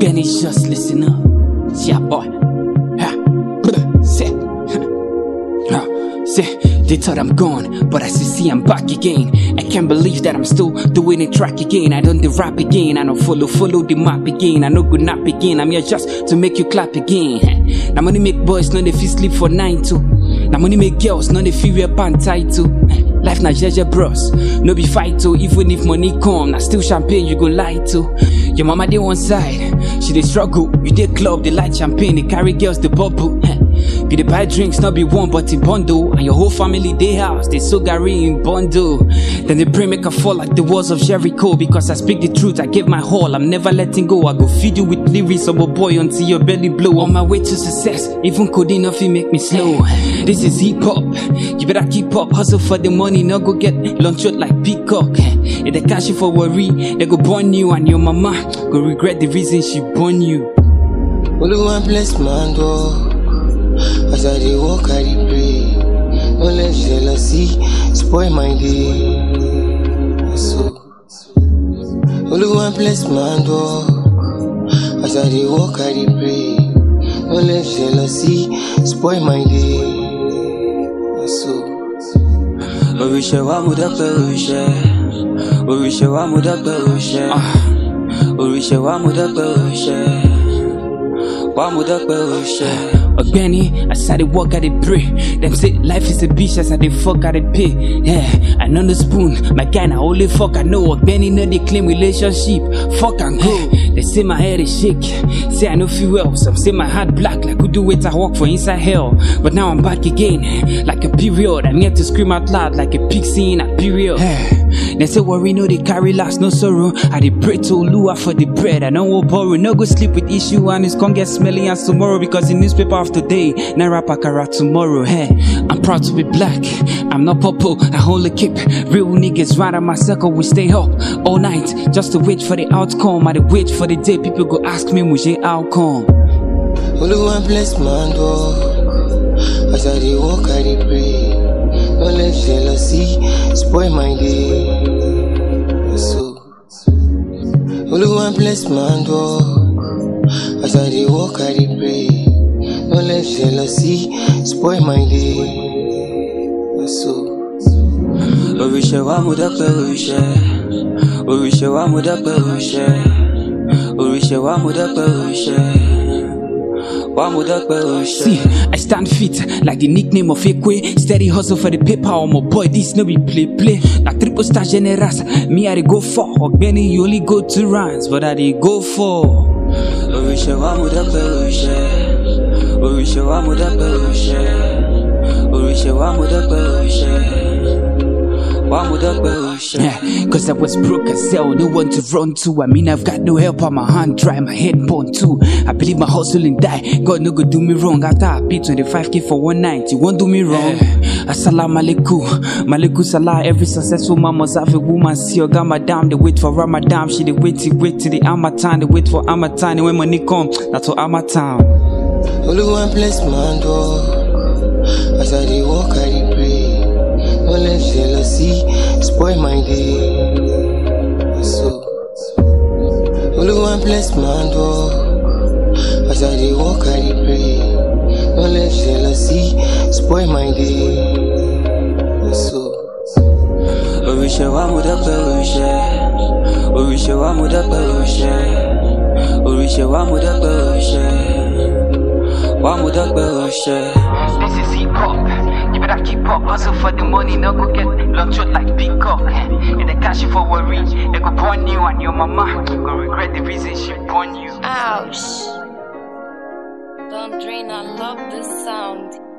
Benny, just listen up. Yeah, boy. Ha. Say. Ha. Say, they thought I'm gone, but as you see, I'm back again. I can't believe that I'm still doing the track again. I done the rap again. I don't follow, follow the map again. I no good nap again. I'm here just to make you clap again. Now money make boys, none if you sleep for nine too. Now money make girls, none if you wear pant tight too. Life na jeje bros, no be fight to. Even if money come, na still champagne you go lie to. Your mama dey one side, she dey struggle. You dey club, they light champagne, they carry girls, they bubble. You dey buy drinks, not be one but in bundle, and your whole family dey house, they so Gary in bundle. Then they pray make I fall like the walls of Jericho because I speak the truth, I give my all, I'm never letting go. I go feed you with lyrics of a boy until your belly blow. On my way to success, even codeine nothing make me slow. This is hip hop, you better keep up, hustle for the money, no go get lunch out like peacock. If they cash you for worry, they go burn you, and your mama go regret the reason she born you. Oluwa bless my door. As I dey walk, I dey pray. No let jealousy spoil my day. So, Oluwa bless my door. As I dey walk, I dey pray. No let jealousy spoil my day. So, Oríṣẹ́ wa mo dọ́pẹ́ oríṣẹ́. Oríṣẹ́ wa mo dọ́pẹ́ oríṣẹ́. Oríṣẹ́ wa mo dọ́pẹ́ oríṣẹ́. Wa mo dọ́pẹ́ oríṣẹ́. Benny, as I dey walk, I dey pray. Them say life is a bitch, as I dey fuck, I dey pay. Yeah, I know the spoon, my guy na only fuck I know. Benny no dey claim relationship, fuck and go. They say my head is shake, say I no feel well. Some say my heart black, like who do it I walk for inside hell. But now I'm back again, like a period. I'm here to scream out loud, like a pig seeing a period. They say worry no they carry last, no sorrow. I dey pray to Lua for the bread. I know what borrow, no go sleep with issue and it's gonna get smelly as tomorrow because the newspaper of today, Naira Pakara tomorrow. Hey, I'm proud to be black. I'm not purple. I only keep real niggas right on my circle. We stay up all night just to wait for the outcome. I dey wait for the day people go ask me, Muje outcome. Oluwa bless my door. As I dey walk, I dey pray. No let jealousy spoil my day. So, Oluwa bless my door. As I dey walk, I dey pray. No let jealousy spoil my day. So, Oríṣẹ́ wa mo dọ́pẹ́ oríṣẹ́. Oríṣẹ́ wa mo dọ́pẹ́ oríṣẹ́. Oríṣẹ́ wa mo dọ́pẹ́ oríṣẹ́. Wa mo dọ́pẹ́ oríṣẹ́. See, I stand fit like the nickname of Ekwe. Steady hustle for the paper, oh my boy. This no be play play. Na triple star generous, me I dey go for. Ogbeni, you only go two rounds, but I dey go for. Oríṣẹ́ wa mo dọ́pẹ́ oríṣẹ́. Oríṣẹ́ wa mo dọ́pẹ́ oríṣẹ́. Oríṣẹ́ wa mo dọ́pẹ́ oríṣẹ́. Wa mo dọ́pẹ́ oríṣẹ́. Yeah, cause I was broke as hell, no one to run to. I mean, I've got no help on my hand, dry, my head burn too. I believe my hustle and die. God no go do me wrong. After I pay 25k for one night, you won't do me wrong. Assalamu alaikum, malaikum salah. Every successful man must have a woman. See your got madam, they wait for Ramadan. She they wait till wait till the Amatan, they wait for Amatan. And when money come, that's for Amatan. Oluwa bless my door. As I dey walk, I dey pray. No let jealousy spoil my day. So, Oluwa bless my door. As I dey walk, I dey pray. No let jealousy spoil my day. So, Oríṣẹ́ wa mo dọ́pẹ́ oríṣẹ́. Oríṣẹ́ wa mo dọ́pẹ́ oríṣẹ́. Oríṣẹ́ wa mo dọ́pẹ́ oríṣẹ́. Wa mo dọ́pẹ́ oríṣẹ́. This is hip hop. You better keep up, hustle for the money, no go get lunch out like peacock. If they cash you for worry, they go burn you and your mama go regret the reason she born you. Ouch. Don't drain, I love this sound.